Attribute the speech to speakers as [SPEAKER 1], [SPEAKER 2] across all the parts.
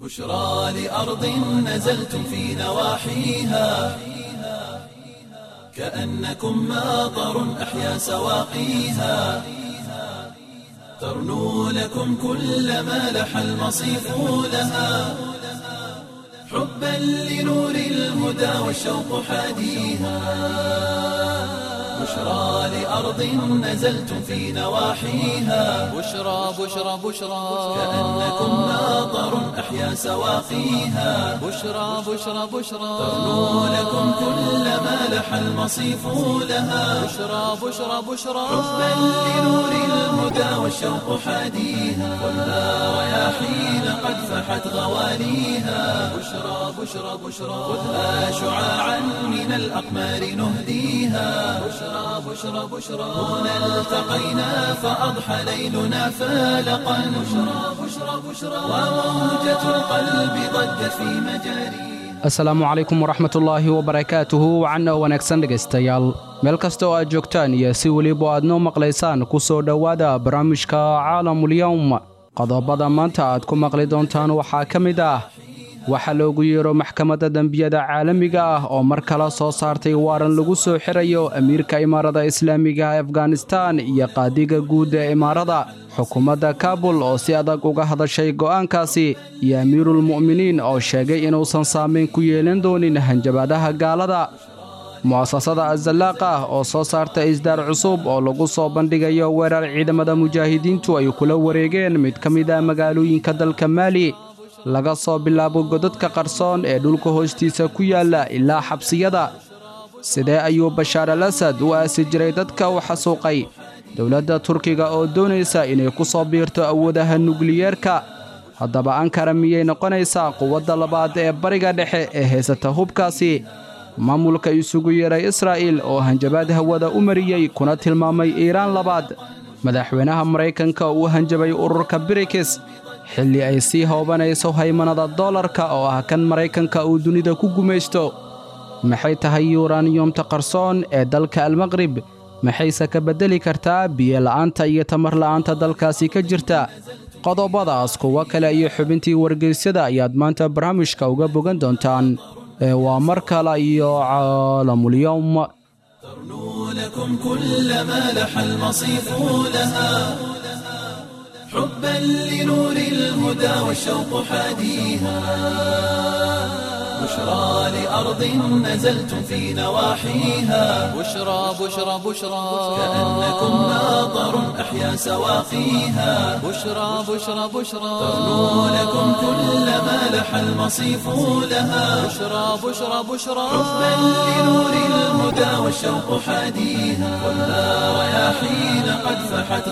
[SPEAKER 1] بشرى لأرض نزلتم في نواحيها كأنكم ماطر أحيا سواقيها ترنو لكم كل ما لح المصيف لها حبا لنور الهدى والشوق حاديها بشرى لأرض نزلتم في نواحيها
[SPEAKER 2] بشرى بشرى بشرى
[SPEAKER 1] كأنكم ماطر أحيا سواقيها
[SPEAKER 2] بشرى بشرى بشرى
[SPEAKER 1] ترنو لكم كل ما لح المصيف لها
[SPEAKER 2] بشرى بشرى بشرى
[SPEAKER 1] حبا لنور الهدى والشوق حاديها والنار رياحين قد فحت غواليها بشرى بشرى بشرى خذها شعاعا من الأقمار نهديها بشرى بشرى بشرى هنا التقينا فأضحى ليلنا فالقا بشرى بشرى بشرى وموجة القلب ضجت في مجاريها
[SPEAKER 3] asalaamu calaykum waraxmatullaahi wabarakaatuhu wacanna wanaagsan dhegaystayaal meel kasta oo aad joogtaan iyo si weliba aad noo maqlaysaan ku soo dhowaada barnaamijka caalamulyowm qodobada maanta aad ku maqli doontaan waxaa ka mid ah waxaa loogu yeero maxkamadda dembiyada caalamiga ah oo mar kale soo saartay waaran lagu soo xirayo amiirka imaarada islaamiga ah afganistan iyo qaadiga guud ee imaarada xukuumadda kaabul oo si adag uga hadashay go'aankaasi iyo amiirulmu'miniin oo sheegay inuusan saamayn ku yeelan doonin hanjabaadaha gaalada mu'asasada azallaaqa ah oo soo saarta isdaar cusub oo lagu soo bandhigayo weerar ciidamada mujaahidiintu ay kula wareegeen mid ka mid ah magaalooyinka dalka maali laga soo bilaabo godadka qarsoon ee dhulka hoostiisa ku yaalla ilaa xabsiyada sidee ayuu bashaar al asad u aasi jiray dadka u xasuuqay dowladda turkiga oo doonaysa inay ku soo biirto awoodaha nukliyeerka haddaba ankara miyay noqonaysaa quwadda labaad ee bariga dhexe ee haysata hubkaasi maamulka isugu yeeray israa'iil oo hanjabaad hawada u mariyey kuna tilmaamay iiraan labaad madaxweynaha maraykanka uu hanjabay ururka birikis xilli ay sii hoobanayso haymanada doolarka oo ah kan maraykanka uu dunida ku gumaysto maxay tahay yuraniyomta qarsoon ee dalka almaqrib maxayse ka beddeli kartaa biyola'aanta iyo tamar la'aanta dalkaasi ka jirta qodobadaas kuwo kale iyo xubintii wargeysyada ayaad maanta barnaamijka uga bogan doontaan ee waa mar kale iyo caalamulyowm
[SPEAKER 1] ترنو لكم كل ما لح المصيف لها حبا لنور الهدى والشوق حاديها بشرى لأرض نزلتم في نواحيها
[SPEAKER 2] بشرى بشرى بشرى
[SPEAKER 1] كأنكم ماطر أحيا سواقيها
[SPEAKER 2] بشرى بشرى بشرى
[SPEAKER 1] ترنو لكم كل ما لح المصيف لها
[SPEAKER 2] بشرى بشرى بشرى
[SPEAKER 1] حبا لنور الهدى والشوق حاديها والنار رياحين قد فحت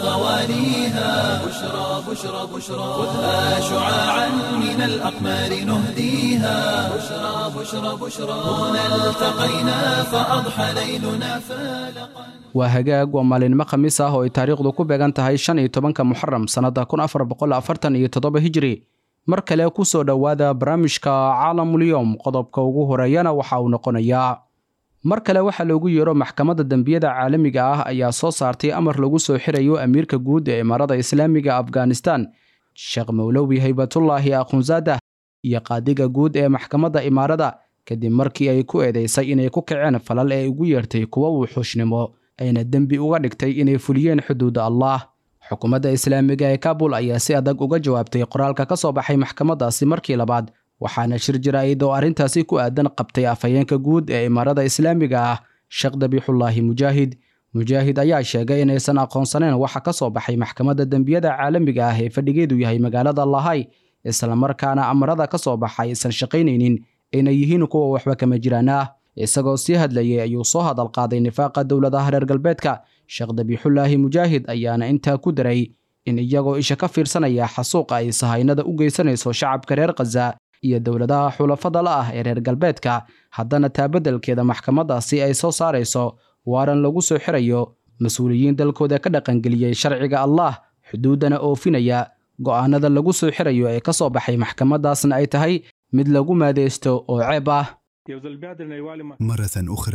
[SPEAKER 1] غواليها بشرى بشرى بشرى خذها شعاعا من الأقمار نهديها بشرى بشرى بشرى هنا التقينا فأضحى ليلنا فالقا
[SPEAKER 3] waa hagaag waa maalinimo khamiis ah oo ay taariikhdu ku beegan tahay shan iyo tobanka muxaram sannadda kun afar boqol afartan iyo toddoba hijri mar kale ku soo dhowaada barnaamijka caalamulyowm qodobka ugu horeeyana waxa uu noqonayaa mar kale waxaa loogu yeero maxkamadda dembiyada caalamiga ah ayaa soo saartay amar lagu soo xirayo amiirka guud ee imaarada islaamiga afghanistan sheekh mowlowi haybatullaahi akhunzaadah iyo qaadiga guud ee maxkamadda imaarada kadib markii ay ku eedeysay inay ku kaceen falal ee ugu yeertay kuwa wuxuushnimo ayna dembi uga dhigtay inay fuliyeen xuduuda allah xukuumadda islaamiga ee kabul ayaa si adag uga jawaabtay qoraalka ka soo baxay maxkamaddaasi markii labaad waxaana shir jaraa'id oo arrintaasi ku aadan qabtay afhayeenka guud ee imaarada islaamiga ah sheekh dabiixullaahi mujaahid mujaahid ayaa sheegay inaysan aqoonsaneen waxa ka soo baxay maxkamadda dembiyada caalamiga ah ee fadhigeedu yahay magaalada lahay islamarkaana amarada ka soo baxa aysan shaqaynaynin ayna yihiin kuwa waxba kama jiraan ah isagoo sii hadlayay ayuu soo hadal qaaday nifaaqa dowladaha reer galbeedka sheekh dabiixullaahi mujaahid ayaana intaa ku daray in iyagoo isha ka fiirsanaya xasuuqa ay sahaynada u geysanayso shacabka reer khaza iyo dowladaha xulafada la ah ee reer galbeedka haddana taa beddelkeeda maxkamaddaasi ay soo saarayso waaran lagu soo xirayo mas-uuliyiin dalkooda ka dhaqangeliyey sharciga allah xuduuddana oofinaya go'aanada lagu soo xirayo ee ka soo baxay maxkamaddaasna ay tahay mid lagu maadeysto oo ceeb ah
[SPEAKER 4] مرة أخرى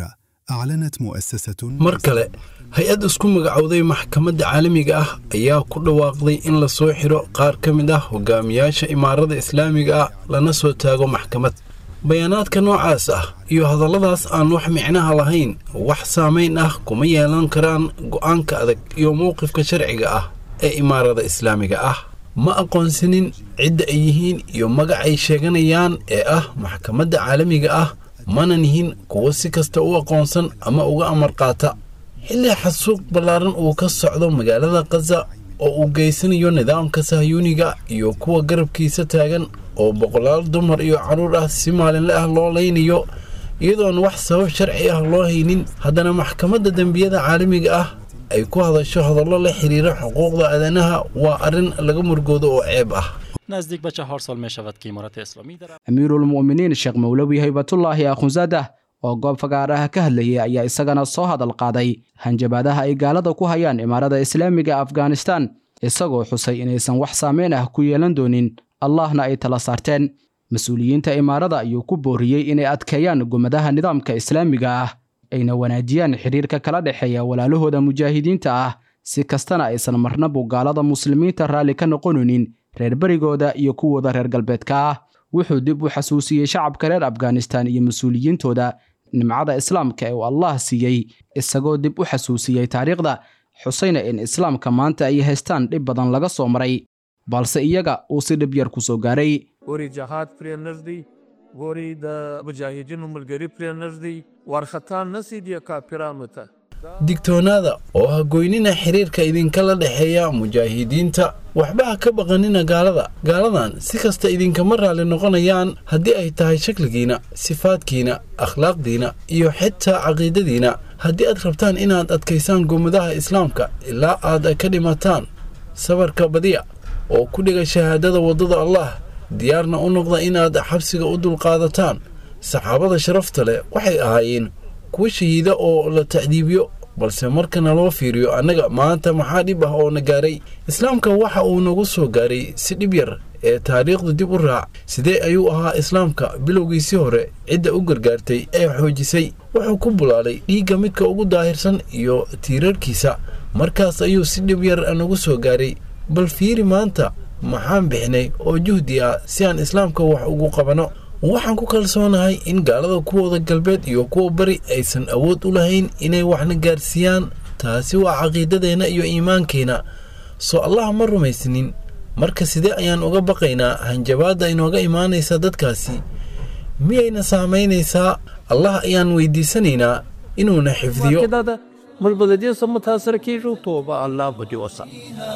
[SPEAKER 4] أعلنت مؤسسة
[SPEAKER 5] mar kale hay-ad isku magacowday maxkamadda caalamiga ah ayaa ku dhawaaqday in la soo xiro qaar ka mid ah hogaamiyaasha imaarada islaamiga ah lana soo taago maxkamad bayaanaadka noocaas ah iyo hadalladaas aan wax micnaha lahayn wax saamayn ah kuma yeelan karaan go'aanka adag iyo mowqifka sharciga ah ee imaarada islaamiga ah ma aqoonsanin cidda ay yihiin iyo magac ay sheeganayaan ee ah maxkamadda caalamiga ah mana nihin kuwo si kasta u aqoonsan ama uga amar qaata xilli xasuuq ballaaran uu ka socdo magaalada khaza oo uu geysanayo nidaamka sahyuuniga iyo kuwa garabkiisa taagan oo boqolaal dumar iyo carruur ah si maalinle ah loo laynayo iyadoon wax sabab sharci ah loo haynin haddana maxkamadda dembiyada caalamiga ah ay ku hadasho hadallo la xiriira xuquuqda aadanaha waa arrin laga murgoodo oo ceeb ah
[SPEAKER 6] نزدیک به چهار سال می شود که امارت اسلامی در
[SPEAKER 3] amiiruulmu'miniin sheekh mowlowi haybatullaahi akhunsadah oo goob fagaaraha ka hadlayay ayaa isagana soo hadal qaaday hanjabaadaha ay gaalada ku hayaan imaarada islaamiga afghanistan isagoo xusay inaysan wax saameyn ah ku yeelan doonin allahna ay tala saarteen mas-uuliyiinta imaarada ayuu ku booriyey inay adkeeyaan gumadaha nidaamka islaamiga ah ayna wanaajiyaan xidhiirka kala dhexeeya walaalahooda mujaahidiinta ah si kastana aysan marnabu gaalada muslimiinta raalli ka noqonaynin reer berigooda iyo kuwooda reer galbeedka ah wuxuu dib u xasuusiyey shacabka reer afghanistan iyo mas-uuliyiintooda nimcada islaamka ee uu allah siiyey isagoo dib u xasuusiyey taariikhda xusayna in islaamka maanta ay haystaan dhib badan laga soo maray balse iyaga uu si dhib yar ku soo gaaray
[SPEAKER 7] ګوري جهاد پرې نږدې ګوري د مجاهدینو ملګری پرې نږدې وارخطا نسی دی کافرانو ته
[SPEAKER 5] digtoonaada oo ha goynina xiriirka idinkala dhexeeya mujaahidiinta waxba ha ka baqanina gaalada gaaladan si kasta idinkama raalli noqonayaan haddii ay tahay shakligiina sifaadkiina akhlaaqdiina iyo xitaa caqiidadiina haddii aad rabtaan inaad adkaysaan gomadaha islaamka ilaa aad ka dhimataan sabarka badiya oo ku dhiga shahaadada waddada allah diyaarna u noqda inaad xabsiga u dulqaadataan saxaabada sharafta leh waxay ahaayeen kuwa shahiida oo la tacdiibiyo balse markana loo fiiriyo annaga maanta maxaa dhib ah oo na gaaray islaamka waxa uu nagu soo gaaray si dhib yar ee taariikhdu dib u raac sidee ayuu ahaa islaamka bilowgiisii hore cidda u gargaartay ee xoojisay wuxuu ku bulaalay dhiigga midka ugu daahirsan iyo tiirarkiisa markaas ayuu si dhib yar nagu soo gaaray bal fiiri maanta maxaan bixinay oo juhdi ah si aan islaamka wax ugu qabanno waxaan ku kalsoonahay in gaalada kuwooda galbeed iyo kuwa bari aysan awood u lahayn inay waxna gaarsiiyaan taasi waa caqiidadeenna iyo iimaankeenna soo allah ma rumaysnin marka sidee ayaan uga baqaynaa hanjabaadda inooga imaanaysa dadkaasi miyayna saamaynaysaa allah ayaan weydiisanaynaa inuuna xifdiyo
[SPEAKER 7] واقع دا ده موږ به د دې څخه متاثر کیږو توبه الله به دې وسه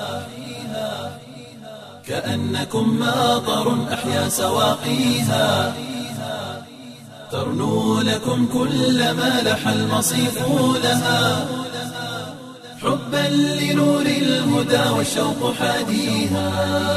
[SPEAKER 1] كأنكم ماطر أحيا سواقيها ترنو لكم كل ما لح المصيف لها حبا لنور الهدى والشوق حاديها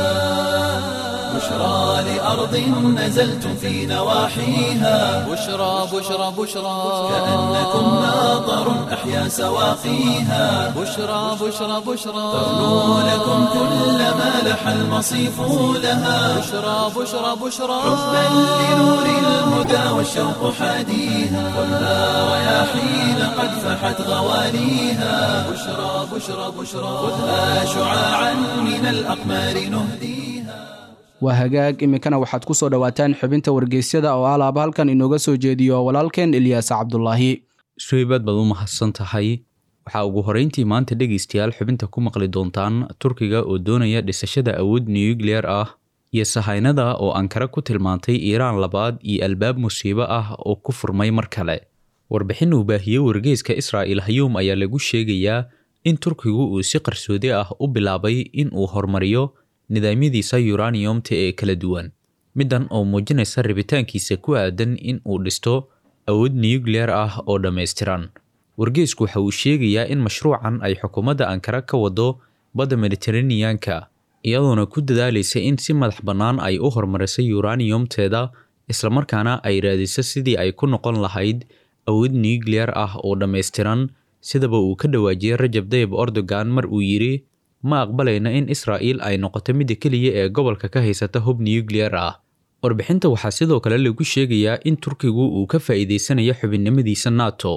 [SPEAKER 1] بشرى لأرض نزلتم في نواحيها
[SPEAKER 2] بشرى بشرى بشرى
[SPEAKER 1] كأنكم ماطر أحيا سواقيها
[SPEAKER 2] بشرى بشرى بشرى
[SPEAKER 1] ترنو لكم كل ما لح المصيف لها
[SPEAKER 2] بشرى بشرى بشرى
[SPEAKER 1] حبا لنور الهدى والشوق حاديها خذها رياحين قد فحت غواليها بشرى بشرى بشرى خذها شعاعا من الأقمار نهديها
[SPEAKER 3] waa hagaag iminkana waxaad ku soo dhowaataan xubinta wargeysyada oo alaaba halkan inooga soo jeediyo walaalkeen ilyaas cabdulaahi
[SPEAKER 8] shaybaad baad u mahadsan tahay waxaa ugu horreyntii maanta dhegaystayaal xubinta ku maqli doontaan turkiga oo doonaya dhisashada awood nuyukliyer ah iyo sahaynada oo ankara ku tilmaantay iiraan labaad iyo albaab musiibo ah oo ku furmay mar kale warbixin uu baahiyey wargeyska israa'il hayuum ayaa lagu sheegayaa in turkigu uu si qarsoodi ah u bilaabay in uu horumariyo nidaamyadiisa yuraniyomta ee kala duwan middan oo muujinaysa rabitaankiisa ku aadan in uu dhisto awood nuyukliyer ah oo dhammaystiran wargeysku waxa uu sheegayaa in mashruucan ay xukuumadda ankara ka wado badda mediteraneanka iyadoona ku dadaalaysa in si madax bannaan ay u horumarisay yuraniyomteeda islamarkaana ay raadiso sidii ay ku noqon lahayd awood nuyukliyer ah oo dhammaystiran sidaba uu ka dhawaajiyey rajab dayib erdogan mar uu yidhi ma aqbalayna in israa'iil ay noqoto midda keliya ee gobolka ka haysata hub nuyukliyer ah warbixinta waxaa sidoo kale lagu sheegayaa in turkigu uu ka faa'iidaysanayo xubinnimadiisa nato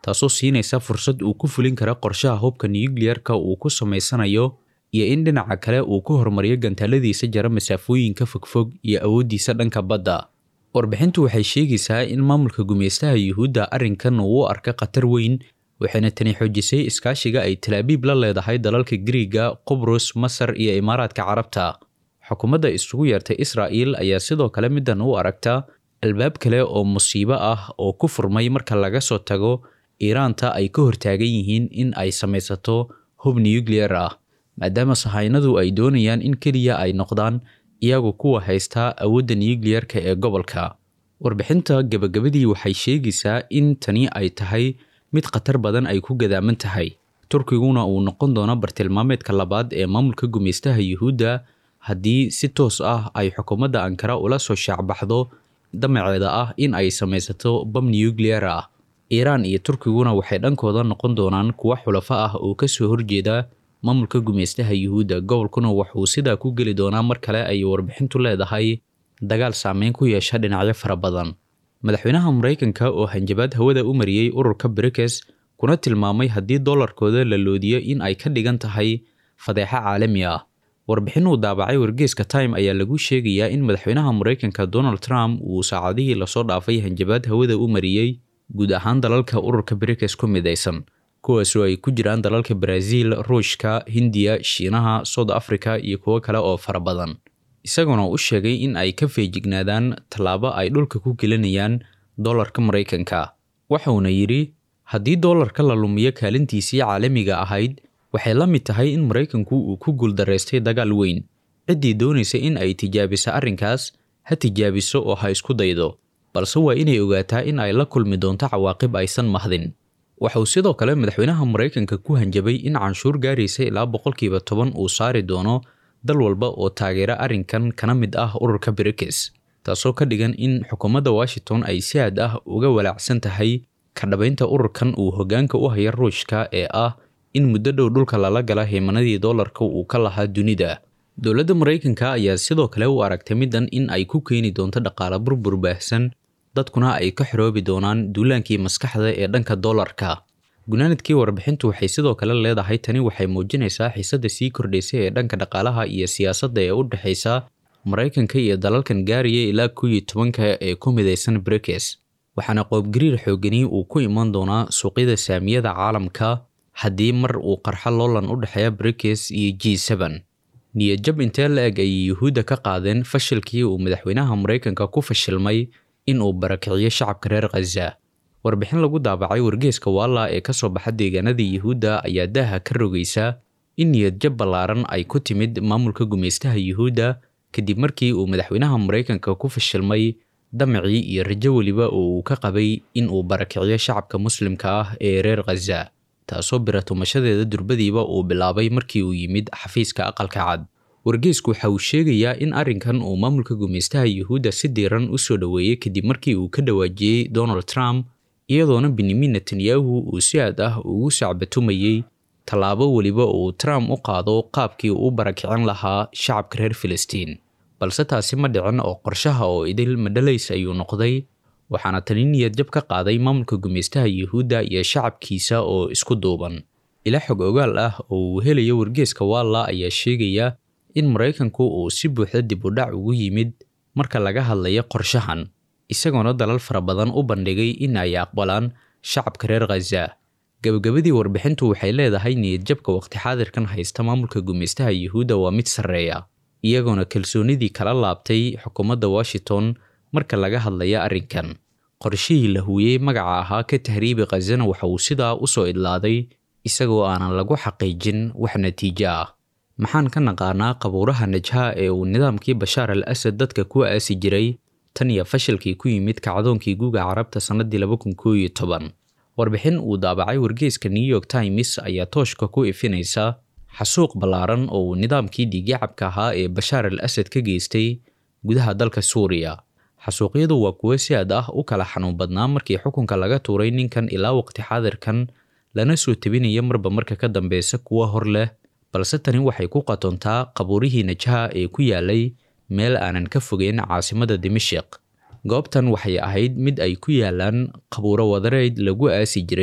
[SPEAKER 8] taasoo siinaysa fursad uu ku fulin kara qorshaha hubka nuyukliyarka uu ku samaysanayo iyo in dhinaca kale uu ku horumariyo gantaaladiisa jara masaafooyinka fogfog iyo awooddiisa dhanka badda warbixintu waxay sheegaysaa in maamulka gumeystaha yuhuudda arrinkan uu u arka khatar weyn waxayna tani xoojisay iskaashiga ay talaabiib la leedahay dalalka giriiga qubrus masar iyo imaaraadka carabta xukuumadda isugu yeertay israa'il ayaa sidoo kale middan u aragta albaab kale oo musiibo ah oo ku furmay marka laga soo tago iiraanta ay ka hortaagan yihiin in ay samaysato hub nuyukliyar ah maadaama sahaynadu ay doonayaan in keliya ay noqdaan iyagu kuwa haystaa awoodda nuyukliyarka ee gobolka warbixinta gebagabadii waxay sheegaysaa in tani ay tahay mid khatar badan ay ku gadaaman tahay turkiguna uu noqon doono bartilmaameedka labaad ee maamulka gumeystaha yuhuudda haddii si toos ah ay xukuumadda ankara ula soo shaacbaxdo damaceeda ah in ay samaysato bam nuyukliyar ah iiraan iyo turkiguna waxay dhankooda noqon doonaan kuwa xulafo ah oo kasoo horjeeda maamulka gumeystaha yuhuudda gobolkuna wuxuu sidaa ku geli doonaa mar kale ay warbixintu leedahay dagaal saameyn ku yeesha dhinacyo fara badan madaxweynaha maraykanka oo hanjabaad hawada u mariyey ururka brikes kuna tilmaamay haddii dollarkooda la loodiyo in ay ka dhigan tahay fadeexo caalami ah warbixin uu daabacay wargeeska time ayaa lagu sheegayaa in madaxweynaha maraykanka donald trump uu saacadihii lasoo dhaafay hanjabaad hawada u mariyey guud ahaan dalalka ururka brikes ku midaysan kuwaasoo ay ku jiraan dalalka baraaziil ruushka hindiya shiinaha south africa iyo kuwo kale oo fara badan isaguna u sheegay in ay ka feejignaadaan tallaabo ay dhulka ku gelinayaan dollarka maraykanka waxauna yidhi haddii dollarka la lumiyo kaalintiisii caalamiga ahayd waxay la mid tahay in maraykanku uu ku guuldaraystay dagaal weyn ciddii doonaysa in ay tijaabiso arrinkaas ha tijaabiso oo ha isku daydo balse waa inay ogaataa in ay la kulmi doonto cawaaqib aysan mahdin waxauu sidoo kale madaxweynaha maraykanka ku hanjabay in canshuur gaaraysa ilaa boqolkiiba toban uu saari doono dal walba oo taageera arrinkan kana mid ah ururka brikes taasoo ka dhigan in xukuumadda washington ay si aad ah uga walaacsan tahay ka dhabaynta ururkan uu hoggaanka u haya ruushka ee ah in muddo dhow dhulka lala gala heymanadii dollarka uu ka lahaa dunida dowladda maraykanka ayaa sidoo kale u aragtay middan in ay ku keeni doonto dhaqaale burbur baahsan dadkuna ay ka xoroobi doonaan duulaankii maskaxda ee dhanka dollarka gunaanadkii warbixintu waxay sidoo kale leedahay tani waxay muujinaysaa xiisadda sii kordhaysa ee dhanka dhaqaalaha iyo siyaasadda ee u dhexaysa maraykanka iyo dalalkan gaaraya ilaa kow iyo tobanka ee ku midaysan brikes waxaana qoobgariir xoogani uu ku iman doonaa suuqyada saamiyada caalamka haddii mar uu qarxo loolan u dhexeeya brikes iyo g seben niyadjab intee la eg ayay yuhuudda ka qaadeen fashilkii uu madaxweynaha maraykanka ku fashilmay in uu barakiciyo shacabka reer khaza warbixin lagu daabacay wargeeska waalla ee kasoo baxa deegaanada yuhuudda ayaa daaha ka rogaysa in niyadjab ballaaran ay ku timid maamulka gumeystaha yuhuudda kadib markii uu madaxweynaha maraykanka ku fashilmay damacii iyo rajo weliba oo uu ka qabay in uu barakiciyo shacabka muslimka ah ee reer khaza taasoo biratumashadeeda durbadiiba uu bilaabay markii uu yimid xafiiska aqalka cad wargeesku waxa uu sheegayaa in arrinkan uu maamulka gumeystaha yuhuudda si diiran u soo dhoweeyey kadib markii uu ka dhawaajiyey donald trump iyadoona benyamin netanyahu uu si aad ah ugu sacbatumayey tallaabo weliba uu trump u qaado qaabkii uu u barakicin lahaa shacabka reer filistiin balse taasi ma dhicin oo qorshaha oo idil madhalays ayuu noqday waxaana tani niyadjab ka qaaday maamulka gumeystaha yuhuudda iyo shacabkiisa oo isku duuban ila xog ogaal ah oo uu helayo wargeeska waalla ayaa sheegaya in maraykanku uu si buuxda dib u dhac ugu yimid marka laga hadlayo qorshahan isagoona dalal fara badan u bandhigay in ay aqbalaan shacabka reer khaza gabagabadii warbixintu waxay leedahay niyadjabka waqti xaadirkan haysta maamulka gumeystaha yuhuudda waa mid sarreeya iyagoona kalsoonidii kala laabtay xukuumadda washington marka laga hadlaya arrinkan qorshihii la huuyey magaca ahaa ka tahriibi khazana waxa uu sidaa u soo idlaaday isagoo aanan lagu xaqiijin wax natiijo ah maxaan ka naqaanaa qabuuraha najha ee uu nidaamkii bashaar al asad dadka ku aasi jiray tan iyo fashilkii ku yimid kacdoonkii guga carabta sannadii laba kun koo iyo toban warbixin uu daabacay wargeeska new york times ayaa tooshka ku ifinaysa xasuuq ballaaran oo uu nidaamkii dhiigyacabka ahaa ee bashaar al asad ka geystay gudaha dalka suuriya xasuuqyadu waa kuwo si aad ah u kala xanuun badnaa markii xukunka laga tuuray ninkan ilaa waqti xaadirkan lana soo tebinaya marba marka ka dambeysa kuwo hor leh balse tani waxay ku qatontaa qabuurihii najha ee ku yaalay meel aanan ka fogeyn caasimada dimashiq goobtan waxay ahayd mid ay ku yaalaan qabuuro wadareyd lagu aasi jiray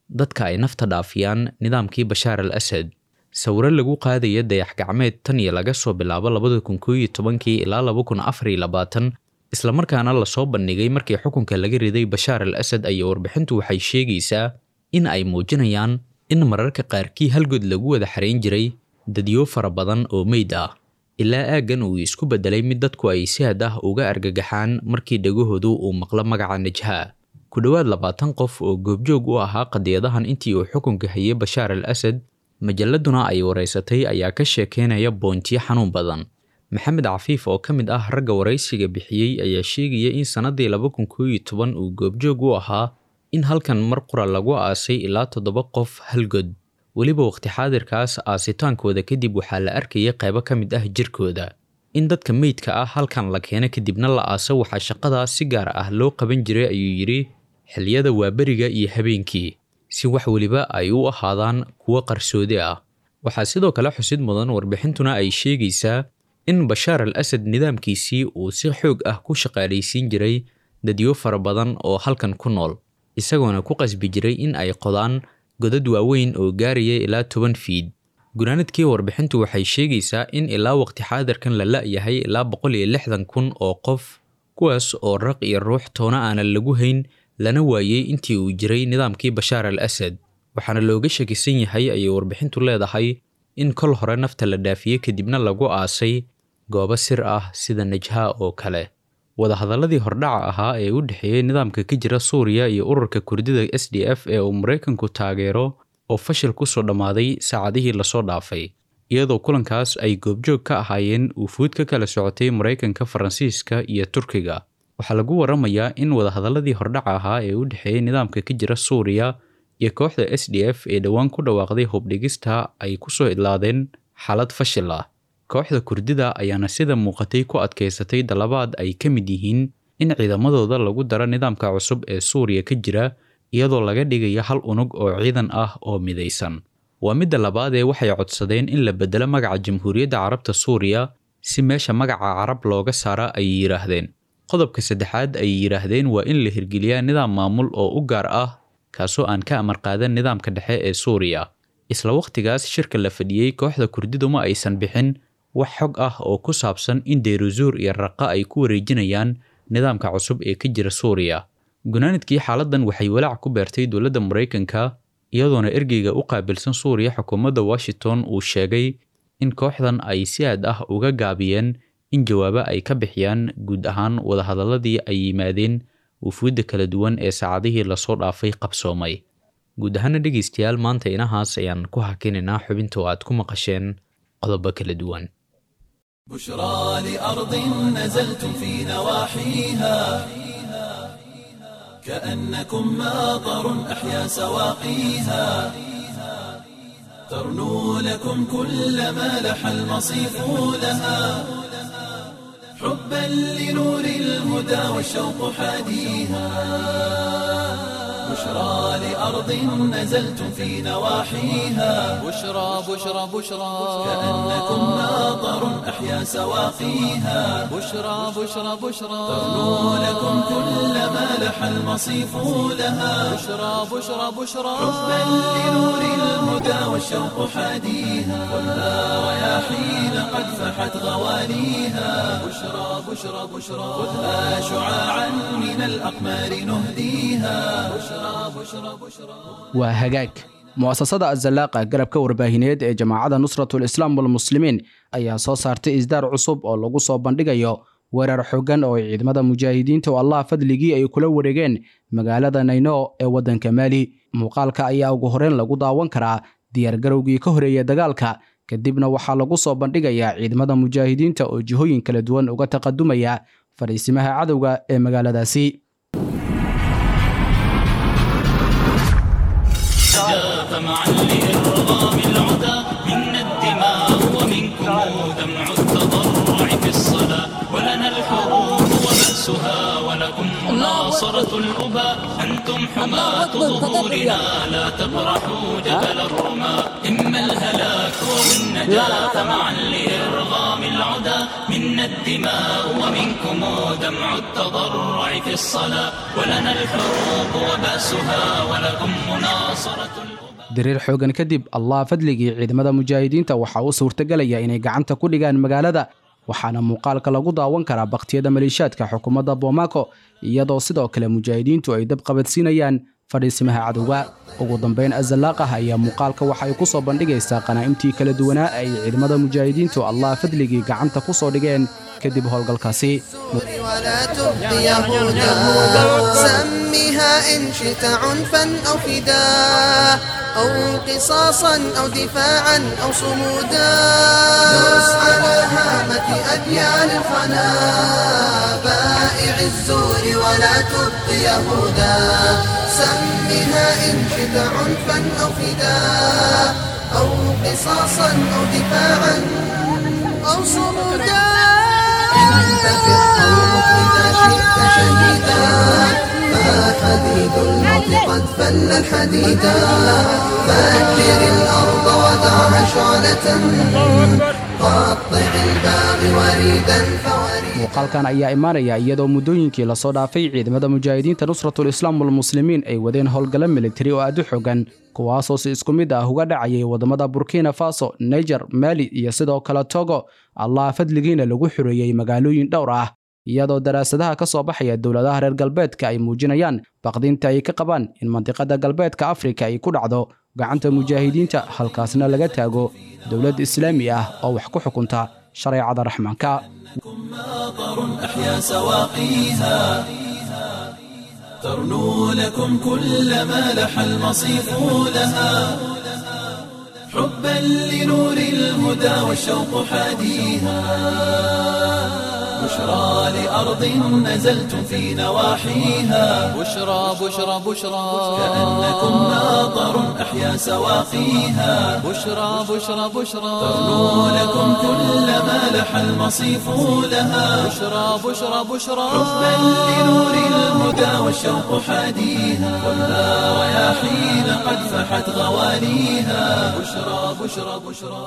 [SPEAKER 8] dadka ay nafta dhaafiyaan nidaamkii bashaar al asad sawiro lagu qaadaya dayax gacmeed tan iyo laga soo bilaabo labada kun kooiyo tobankii ilaa laba kun afar iyo labaatan islamarkaana lasoo bandhigay markii xukunka laga riday bashaar al asad ayaa warbixintu waxay sheegaysaa in ay muujinayaan in mararka qaarkii halgood lagu wada xarayn jiray dadyo fara badan oo meyd ah ilaa aaggan uu isku beddelay mid dadku ay si had ah uga argagaxaan markii dhegahoodu uu maqlo magaca najhaa ku dhowaad labaatan qof oo goobjoog u ahaa qadiyadahan intii uu xukunka hayay bashaar al asad majalladuna ay waraysatay ayaa ka sheekeynaya boontiyo xanuun badan maxamed cafiif oo ka mid ah ragga waraysiga bixiyey ayaa sheegaya in sannaddii laba kun kooiyo toban uu goobjoog u ahaa in halkan mar qura lagu aasay ilaa toddoba qof halgod weliba waqti xaadirkaas aasitaankooda kadib waxaa la arkayay qaybo ka mid ah jirkooda in dadka meydka ah halkan la keena kadibna la aaso waxaa shaqadaas si gaar ah loo qaban jiray ayuu yidhi xilliyada waaberiga iyo habeenkii si wax weliba ay u ahaadaan kuwo qarsoodi ah waxaa sidoo kale xusid mudan warbixintuna ay sheegaysaa in bashaar al asad nidaamkiisii uu si xoog ah ku shaqaalaysiin jiray dadyo fara badan oo halkan ku nool isagoona ku qasbi jiray in ay qodaan godad waaweyn oo gaaraya ilaa toban fiid gunaanadkii warbixintu waxay sheegaysaa in ilaa waqti xaadirkan la la'yahay ilaa boqol iyo lixdan kun oo qof kuwaas oo raq iyo ruux toona aanan lagu hayn lana waayey intii uu jiray nidaamkii bashaar al asad waxaana looga shakisan yahay ayay warbixintu leedahay in kol hore nafta la dhaafiyey kadibna lagu aasay goobo sir ah sida najhaa oo kale wadahadalladii hordhaca ahaa ee u dhexeeyey nidaamka ka jira suuriya iyo ururka kurdida s d f ee uu maraykanku taageero oo fashil ku soo dhammaaday saacadihii lasoo dhaafay iyadoo kulankaas ay goobjoog ka ahaayeen wufuud ka kala socotay maraykanka faransiiska iyo turkiga waxaa lagu waramayaa in wadahadalladii hordhaca ahaa ee u dhexeeyey nidaamka ka jira suuriya iyo kooxda s d f ee dhowaan ku dhawaaqday hubdhigista ay ku soo idlaadeen xaalad fashil ah kooxda kurdida ayaana sida muuqatay ku adkaysatay dalabaad ay ka mid yihiin in ciidamadooda lagu daro nidaamka cusub ee suuriya ka jira iyadoo laga dhigayo hal unug oo ciidan ah oo midaysan waa midda labaad ee waxay codsadeen in la bedelo magaca jamhuuriyadda carabta suuriya si meesha magaca carab looga saara ayay yidhaahdeen qodobka saddexaad ayay yidhaahdeen waa in la hirgeliyaa nidaam maamul oo u gaar ah kaasoo aan ka amar qaadan nidaamka dhexe ee suuriya isla wakhtigaas shirka la fadhiyey kooxda kurdidu ma aysan bixin wax xog ah oo ku saabsan in deyruzuur iyo raqa ay ku wareejinayaan nidaamka cusub ee ka jira suuriya gunaanadkii xaaladdan waxay walaac ku beertay dowladda maraykanka iyadoona ergeyga u qaabilsan suuriya xukuumadda washington uu sheegay in kooxdan ay si aad ah uga gaabiyeen in jawaabo ay ka bixiyaan guud ahaan wadahadalladii ay yimaadeen wufuudda kala duwan ee saacadihii lasoo dhaafay qabsoomay guud ahaana dhegaystayaal maanta inahaas ayaan ku hakinaynaa xubinta oo aad ku maqasheen qodobo kala duwan
[SPEAKER 1] بشرى لأرض نزلتم في نواحيها كأنكم ماطر أحيا سواقيها ترنو لكم كل ما لح المصيف لها حبا لنور الهدى والشوق حاديها بشرى لأرض نزلتم في نواحيها
[SPEAKER 2] بشرى بشرى بشرى
[SPEAKER 1] كأنكم ماطر أحيا سواقيها
[SPEAKER 2] بشرى بشرى بشرى
[SPEAKER 1] ترنو لكم كل ما لح المصيف لها
[SPEAKER 2] بشرى بشرى بشرى
[SPEAKER 1] حبا لنور الهدى والشوق حاديها خذها رياحين قد فحت غواليها بشرى بشرى بشرى خذها شعاعا من الأقمار نهديها بشرى بشرى بشرى
[SPEAKER 3] waa hagaag mu'asasada azalaaqa garabka warbaahineed ee jamaacadda nusratul islaam walmuslimiin ayaa soo saartay isdaar cusub oo lagu soo bandhigayo weerar xooggan oo ay ciidamada mujaahidiinta oo allah fadligii ay kula wareegeen magaalada nayno ee waddanka maali muuqaalka ayaa ugu horreyn lagu daawan karaa diyaargarowgii ka horeeya dagaalka kadibna waxaa lagu soo bandhigayaa ciidamada mujaahidiinta oo jihooyin kala duwan uga taqadumaya fadhiisimaha cadowga ee magaaladaasi
[SPEAKER 4] طمعا لإرغام العدا منا الدماء ومنكم دمع التضرع في الصلاة ولنا الحروب وبأسها ولكم مناصرة الأبى أنتم حماة ظهورنا لا تبرحوا جبل الرماة إما الهلاك والنجاة معا لإرغام العدا منا الدماء ومنكم دمع التضرع في الصلاة ولنا الحروب وبأسها ولكم مناصرة
[SPEAKER 3] diriir xoogan kadib allah fadligii ciidamada mujaahidiinta waxaa u suurtagelaya inay gacanta ku dhigaan magaalada waxaana muuqaalka lagu daawan karaa bakhtiyada maleeshiyaadka xukuumadda bomaako iyadoo sidoo kale mujaahidiintu ay dab qabadsiinayaan fadhiisimaha cadowga ugu dambayn azalaaqah ayaa muuqaalka waxa ay ku soo bandhigaysaa qanaa'imtii kala duwanaa ay ciidamada mujaahidiintu allah fadligii gacanta ku soo dhigeen kadib howlgalkaasi
[SPEAKER 9] ولا تبقي يهودا سمها إن شئت عنفا أو فداء أو قصاصا أو دفاعا أو صمودا دس على هامة أديان الخنا بائع الزور ولا تبقي يهودا سمها إن شئت عنفا أو فداء أو قصاصا أو دفاعا أو صمودا انتفع أو مت إذا شئت شهيدا فحديد الموت قد فل الحديدا فأجر الأرض ودعها شعلة قطع الباب وريدا فوريدا
[SPEAKER 3] muuqaalkan ayaa imaanaya iyadoo muddooyinkii lasoo dhaafay ciidamada mujaahidiinta nusratul islaam walmuslimiin ay wadeen howlgallo militari oo aad u xogan kuwaasoo si isku mid ah uga dhacayay waddamada burkina faso niger mali iyo sidoo kale togo allah fadligiina lagu xoreeyey magaalooyin dhowr ah iyadoo daraasadaha ka soo baxaya dowladaha reer galbeedka ay muujinayaan baqdinta ay ka qabaan in mandiqada galbeedka afrika ay ku dhacdo gacanta mujaahidiinta halkaasna laga taago dowlad islaami ah oo wax ku xukunta shareecada raxmaanka
[SPEAKER 1] مطر أحيا سواقيها ترنو لكم كل ما لح المصيف لها حبا لنور الهدى والشوق حاديها بشرى لأرض نزلتم في نواحيها
[SPEAKER 2] بشرى بشرى بشرى
[SPEAKER 1] كأنكم مطر أحيا سواقيها
[SPEAKER 2] بشرى بشرى بشرى
[SPEAKER 1] ترنو لكم كل ما لح المصيف لها
[SPEAKER 2] بشرى بشرى بشرى
[SPEAKER 1] حبا لنور الهدى والشوق حاديها خذها رياحين قد فحت غوانيها بشرى بشرى بشرى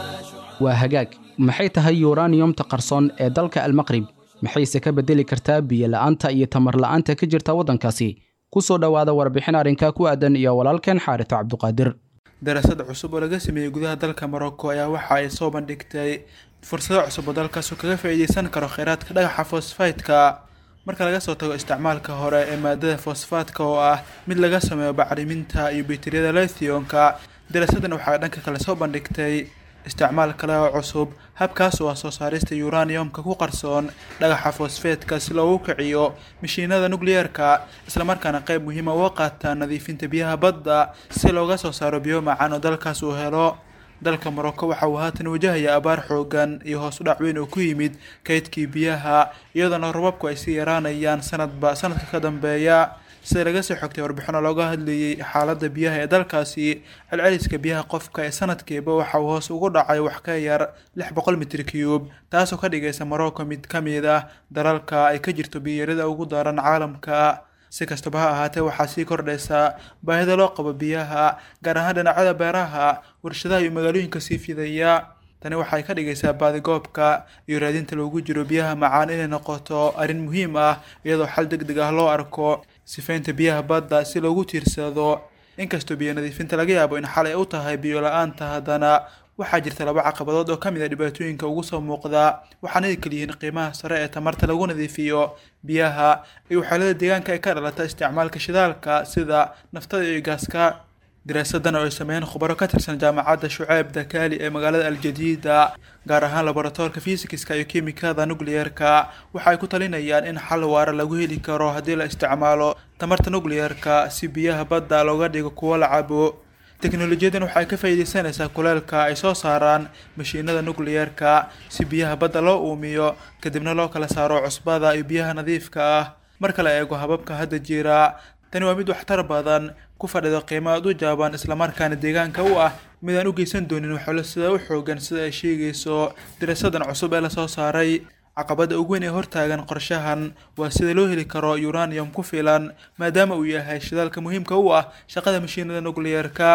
[SPEAKER 3] waa hagaag maxay tahay yuraniyomta qarsoon ee dalka almaqrib maxayse ka bedeli kartaa biyo la'aanta iyo tamar la'aanta ka jirta waddankaasi ku soo dhowaada warbixin arrinka ku aadan iyo walaalkeen xaarito cabduqaadir
[SPEAKER 10] daraasad cusub oo laga sameeyey gudaha dalka morocco ayaa waxa ay soo bandhigtay fursado cusub oo dalkaas uu kaga faa'iideysan karo kheyraadka dhagaxa fosfaytka marka laga soo tago isticmaalka hore ee maadada fosfaatka oo ah mid laga sameeyo bacriminta iyo bitiriyada lithiumka daraasadan waxaa dhanka kale soo bandhigtay isticmaal kale oo cusub habkaas oo ah soo saarista uraniumka ku qarsoon dhagaxa fosfeetka si loogu kiciyo mashiinada nukliyeerka islamarkaana qayb muhiima uga qaataa nadiifinta biyaha badda si looga soo saaro biyo macaan oo dalkaas uu helo dalka morocco waxa uu haatan wajahaya abaar xoogan iyo hoos u dhac weyn oo ku yimid kaydkii biyaha iyadoona robabku ay sii yaraanayaan sanadba sanadka ka dambeeya sida laga soo xogtay warbixino looga hadlayay xaaladda biyaha ee dalkaasi celceliska biyaha qofka ee sanadkiiba waxa uu hoos ugu dhacay wax ka yar lix boqol mitir cube taasoo ka dhigaysa morocco mid ka mid ah dalalka ay ka jirto biyarida ugu daran caalamka si kastaba ha ahaatee waxaa sii kordhaysa baahida loo qabo biyaha gaar ahaan dhinacyada beeraha warshadaha iyo magaalooyinka sii fidaya tani waxay ka dhigaysaa baadigoobka iyo raadinta loogu jiro biyaha macaan inay noqoto arrin muhiim ah iyadoo xal deg deg ah loo arko sifaynta biyaha badda si loogu tiirsado inkastoo biyo nadiifinta laga yaabo in xalay u tahay biyo la-aanta haddana waxaa jirta laba caqabadood oo ka mid a dhibaatooyinka ugu soo muuqda waxaana ay kaliyihiin qiimaha sare ee tamarta lagu nadiifiyo biyaha iyo waxyeelada deegaanka ee ka dhalata isticmaalka shidaalka sida naftada iyo gaaska daraasadan oo ay sameeyeen khubaro ka tirsan jaamacadda shuceyb dakaali ee magaalada aljadiida gaar ahaan laboratoorka fisikska iyo kimikada nukliyeerka waxa ay ku talinayaan in xal waara lagu heli karo haddii la isticmaalo tamarta nukliyeerka si biyaha badda looga dhigo kuwo la cabo teknolojiyadan waxay ka faa'iideysanaysaa kuleelka ay soo saaraan mashiinada nukliyeerka si biyaha badda loo uumiyo kadibna loo kala saaro cusbada iyo biyaha nadiifka ah marka la eego hababka hadda jira tani waa mid waxtar badan ku fadhido qiimo aad u jaaban islamarkaana deegaanka u ah mid aan u geysan doonin waxoolo sida u xoogan sida ay sheegayso daraasadan cusub ee lasoo saaray caqabada ugu weyn ee hortaagan qorshahan waa sida loo heli karo uranium ku filan maadaama uu yahay shidaalka muhiimka u ah shaqada mashiinada nukliyeerka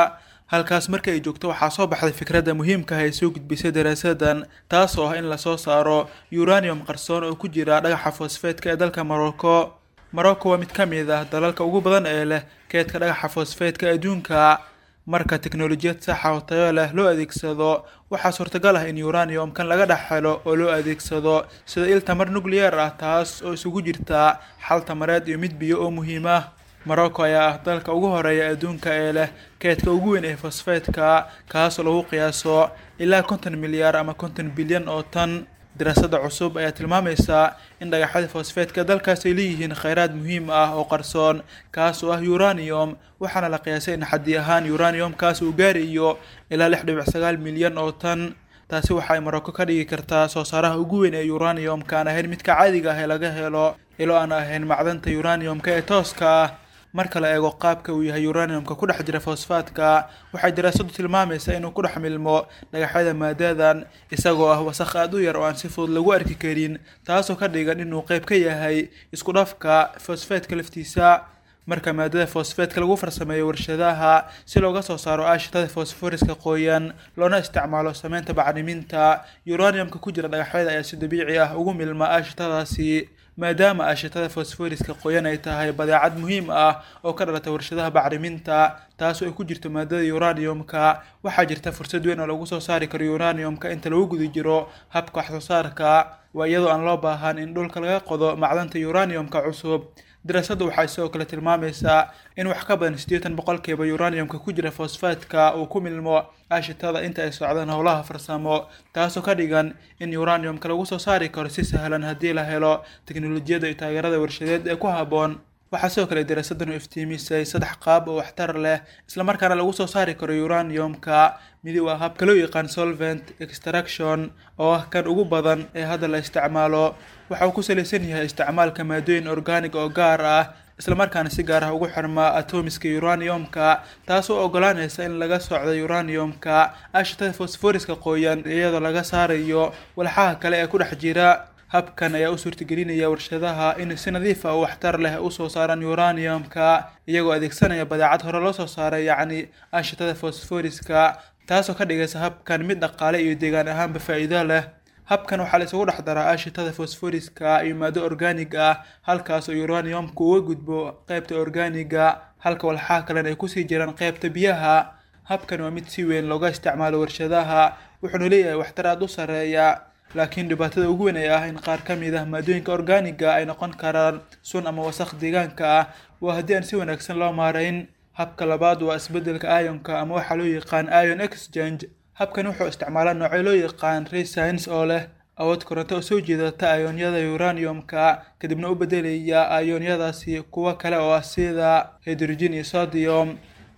[SPEAKER 10] halkaas marka ay joogto waxaa soo baxday fikradda muhiimka ah ee soo gudbisay daraasadan taas oo ah in lasoo saaro uranium qarsoon oo ku jira dhagaxa fosfeetka ee dalka morocco morocco waa mid ka mid ah dalalka ugu badan ee leh keedka dhagaxa fosfeetka adduunka marka teknolojiyad saxa oo tayo leh loo adeegsado waxaa suurtagal ah in uranium-kan laga dhex helo oo loo adeegsado sida il tamar nuclear ah taas oo isugu jirta xal tamareed iyo mid biyo oo muhiim ah morocco ayaa ah dalka ugu horeeya adduunka ee leh keedka ugu weyn ee fosfeetka kaasoo lagu qiyaaso ilaa konton milyaar ama konton bilyan oo tan daraasada cusub ayaa tilmaamaysa in dhagaxyada fosfeetka dalkaas ay leeyihiin kheyraad muhiim ah oo qarsoon kaas oo ah uranium waxaana la qiyaasay in xaddi ahaan uranium-kaas uu gaarayo ilaa lix dhibic sagaal milyan oo tan taasi waxa ay morocco ka dhigi kartaa soo saaraha ugu weyn ee uranium-ka aan ahayn midka caadiga ah ee laga helo ilo aan ahayn macdanta uranium-ka ee tooska ah marka la eego qaabka uu yahay uranium-ka ku dhex jira fosfaatka waxay daraasadu tilmaamaysaa inuu ku dhex milmo dhagaxyada maadadan isagoo ah wasakh aada u yar oo aan si fudud lagu arki karin taasoo ka dhigan inuu qayb ka yahay isku dhafka fosfeetka laftiisa marka maadada fosfeetka lagu farsameeyo warshadaha si looga soo saaro aashitada fosforiska qoyan loona isticmaalo sameynta bacriminta uranium-ka ku jira dhagaxyada ayaa si dabiici ah ugu milma aashitadaasi maadaama aashitada fosforiska qoyan ay tahay badeecad muhiim ah oo ka dhalata warshadaha bacriminta taasoo ay ku jirto maadada uranium-ka waxaa jirta fursad weyn oo lagu soo saari karo uranium-ka inta lagu guda jiro habka wax soo saarka waa iyadoo aan loo baahan in dhulka laga qodo macdanta uranium-ka cusub daraasaddu waxay sidoo kale tilmaamaysaa in wax ka badan siddeetan boqolkiiba uranium-ka ku jira fosfaatka uu ku milmo aashitada inta ay socdaan howlaha farsamo taasoo ka dhigan in uranium-ka lagu soo saari karo si sahlan haddii la helo teknolojiyadda iyo taageerada warshadeed ee ku habboon waxaa sidoo kale daraasaddan u iftiimisay saddex qaab oo waxtar leh islamarkaana lagu soo saari karo uranium-ka midi waa habka loo yaqaan solvent extraction oo ah kan ugu badan ee hadda la isticmaalo waxa uu ku salaysan yahay isticmaalka maadooyin organic oo gaar ah islamarkaana si gaar ah ugu xirmaa atomiska uranium-ka taasoo ogolaanaysa in laga socdo uranium-ka aashitada fosforiska qoyan iyadoo laga saarayo walxaha kale ee ku dhex jira habkan ayaa u suurtagelinaya warshadaha in si nadiif ah oo waxtar leh usoo saaraan uranium-ka iyagoo adeegsanaya badeecad hore loo soo saaray yacni aashitada fosforiska taasoo ka dhigaysa habkan mid dhaqaale iyo deegaan ahaanba faa'iido leh habkan waxaa la isugu dhex daraa aashitada fosforiska iyo maado organig ah halkaas oo uranium-ka uga gudbo qeybta organiga halka walxaha kalena ay kusii jiraan qeybta biyaha habkan waa mid si weyn looga isticmaalo warshadaha wuxuuna leeyahay waxtar aada u sareeya laakiin dhibaatada ugu weyn ee ah in qaar ka mid ah maadooyinka organiga ay noqon karaan sun ama wasakh deegaanka ah waa haddii aan si wanaagsan loo maarayn habka labaad waa isbeddelka ionka ama waxaa loo yaqaan ion exchange habkan wuxuu isticmaalaa noocyo loo yaqaan resins oo leh awood koronto oo soo jeedata ionyada uranium-ka kadibna u beddelaya ionyadaasi kuwo kale oo ah sida hydrogen iyo sodium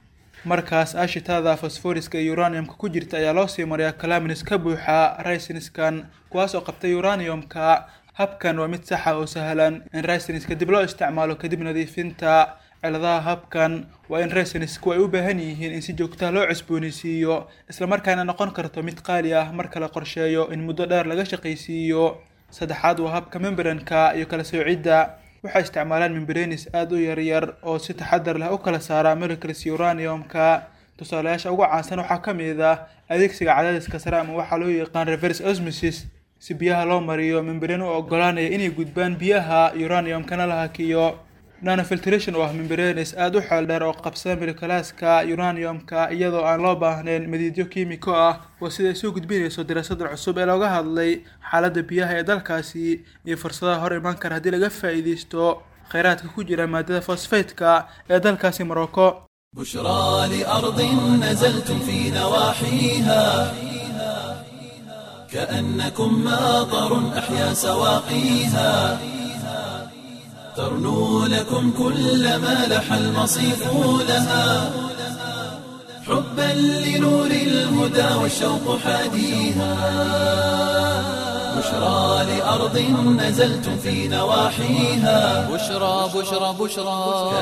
[SPEAKER 10] markaas aashitada fosforiska iyo uranium-ka ku jirta ayaa loo sii mariyaa calaminis ka buuxa risinskan kuwaas oo qabtay uranium-ka habkan waa mid saxa oo sahlan in risiska dib loo isticmaalo kadib nadiifinta ciladaha habkan waa in resinisku ay u baahan yihiin in si joogtaha loo cusboonaysiiyo islamarkaana noqon karto mid qaali ah marka la qorsheeyo in muddo dheer laga shaqaysiiyo saddexaad waa habka membranka iyo kala soocidda waxay isticmaalaan membranes aada u yaryar oo si taxadar leh u kala saara molecules uranium-ka tusaalayaasha ugu caansan waxaa ka mid ah adeegsiga cadaadiska sare ama waxaa loo yaqaan reverse osmosis si biyaha loo mariyo membrane u ogolaanaya inay gudbaan biyaha uranium-kana la hakiyo nanofiltration oo ah membranes aada u xeel dheer oo qabsada moleculaaska uranium-ka iyadoo aan loo baahnayn madiidyo kiimiko ah oo sida ay soo gudbinayso daraasadda cusub ee looga hadlay xaaladda biyaha ee dalkaasi iyo fursadaha hor imaan kara haddii laga faa'iidaysto kheyraadka ku jira maadada fosfeetka ee dalkaasi morocco
[SPEAKER 1] بشرى لأرض نزلتم في نواحيها كأنكم ماطر أحيا سواقيها ترنو لكم كل ما لح المصيف لها حبا لنور الهدى والشوق حاديها بشرى لأرض نزلتم في نواحيها
[SPEAKER 2] بشرى بشرى بشرى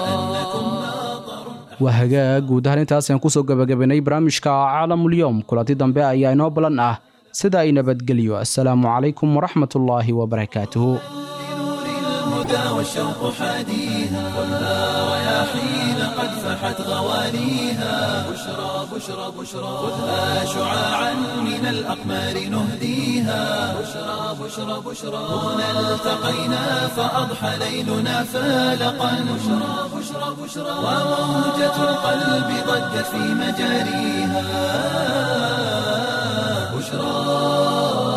[SPEAKER 3] waa hagaag guud ahaan intaasaan kusoo gabagabaynay barnaamijka caalamulyoom kulanti dambe ayaa inoo balan ah sida ay nabadgelyo assalaamu calaykum waraxmatullaahi wabarakaatuhu
[SPEAKER 1] الهدى والشوق حاديها خذها رياحين قد فحت غواليها بشرى بشرى بشرى خذها شعاعا من الأقمار نهديها بشرى بشرى بشرى هنا التقينا فأضحى ليلنا فالقا بشرى بشرى بشرى وموجة القلب ضجت في مجاريها بشرى